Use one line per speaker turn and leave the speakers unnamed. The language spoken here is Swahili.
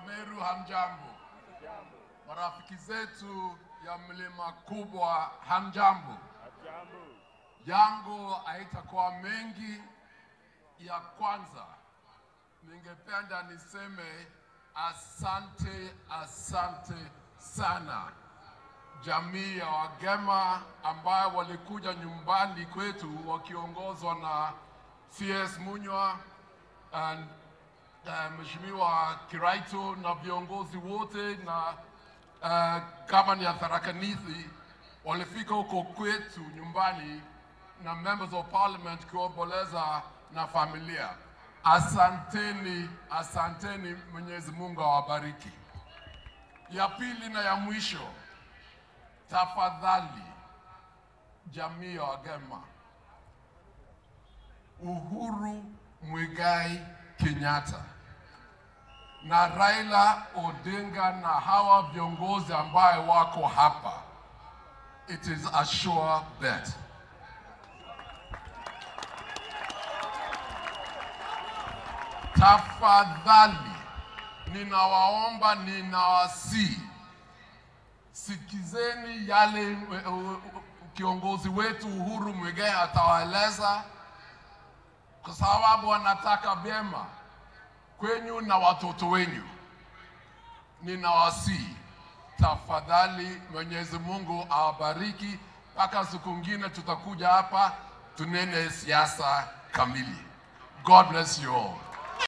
Meru hamjambo, marafiki zetu ya mlima kubwa hamjambo. Yangu haitakuwa mengi. Ya kwanza, ningependa niseme asante, asante sana jamii ya Wagema ambayo walikuja nyumbani kwetu wakiongozwa na CS Munywa and uh, Mheshimiwa Kiraito na viongozi wote na uh, gavana ya Tharaka Nithi walifika huko kwetu nyumbani na members of parliament kuomboleza na familia. Asanteni, asanteni. Mwenyezi Mungu awabariki. Ya pili na ya mwisho, tafadhali jamii ya Wagema, Uhuru Muigai Kenyatta na Raila Odinga na hawa viongozi ambaye wako hapa, it is a sure bet. Tafadhali ninawaomba, ninawasihi, sikizeni yale eh, eh, kiongozi wetu Uhuru Muigai atawaeleza, kwa sababu anataka vyema kwenyu na watoto wenyu. Ninawasihi tafadhali, Mwenyezi Mungu awabariki. Mpaka siku ngine tutakuja hapa tunene siasa kamili. God bless you all.